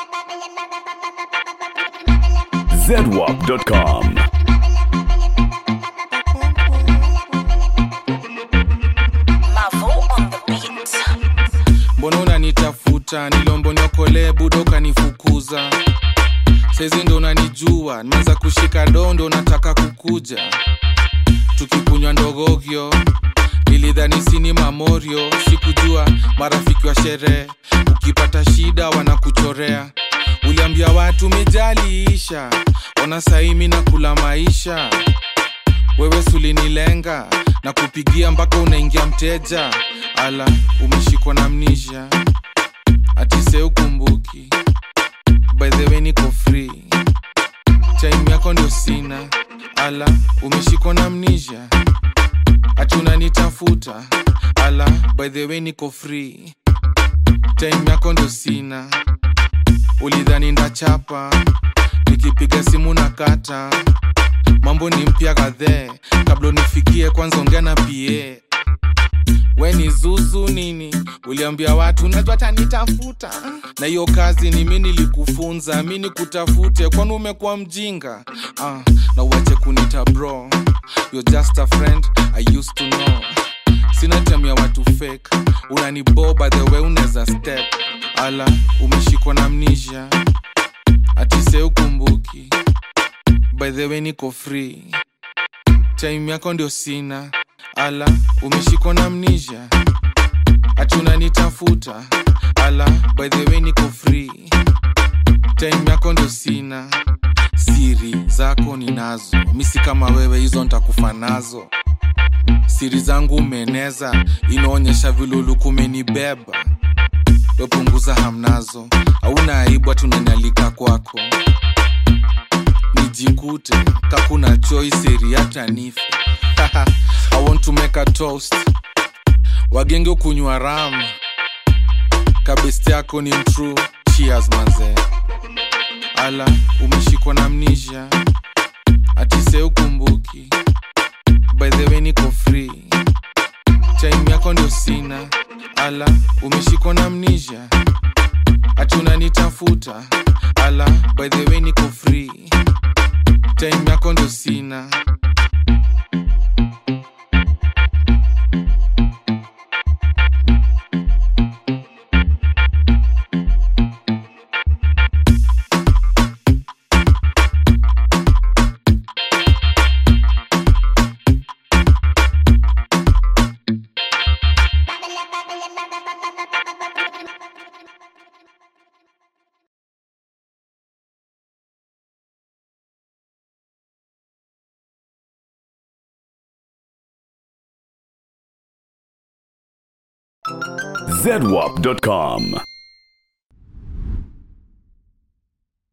zedwap.com. Mavo on the beat. mbona unanitafuta nilombo niokolee budo ukanifukuza saizi ndo unanijua nimeanza kushika dondo nataka kukuja tukikunywa ndogogyo nilidhani sini mamorio sikujua marafiki wa sherehe ukipata shida wanakuchorea uliambia watu mijaliisha ona saimi na kula maisha wewe sulinilenga na kupigia mpaka unaingia mteja ala umeshikwa na mnisha atise ukumbuki by the way niko free time yako ndio sina ala umeshikwa na mnisha ati unanitafuta ala by the way niko free time yako ndio sina ulidhani ndachapa nikipiga simu na kata mambo ni mpya kadhee kabla unifikie kwanza ongea na pa we ni zuzu nini uliambia watu najua tanitafuta na hiyo kazi ni mi nilikufunza mi nikutafute kwani umekuwa mjinga ah, na uache kunita bro You're just a friend I used to know sina time ya watu fake unaniboba the way unaweza step ala umeshikwa na mnisha atise ukumbuki by the way niko free time yako ndio sina ala umeshikwa na mnisha ati unanitafuta ala by the way niko free time yako ndio sina siri zako ninazo misi kama wewe hizo ntakufa nazo siri zangu umeeneza inaonyesha viluluku umenibeba wepunguza hamnazo hauna aibu hatunanialika kwako nijikute kakuna choice eri hata nife i want to make a toast wagenge ukunywa ram kabesti yako ni mtrue cheers manze ala umeshikwa na mnisha atise ukumbuki by the way niko free time yako ndio sina ala umeshikwa na mnisha ati unanitafuta ala by the way niko free time yako ndio sina zedwap.com.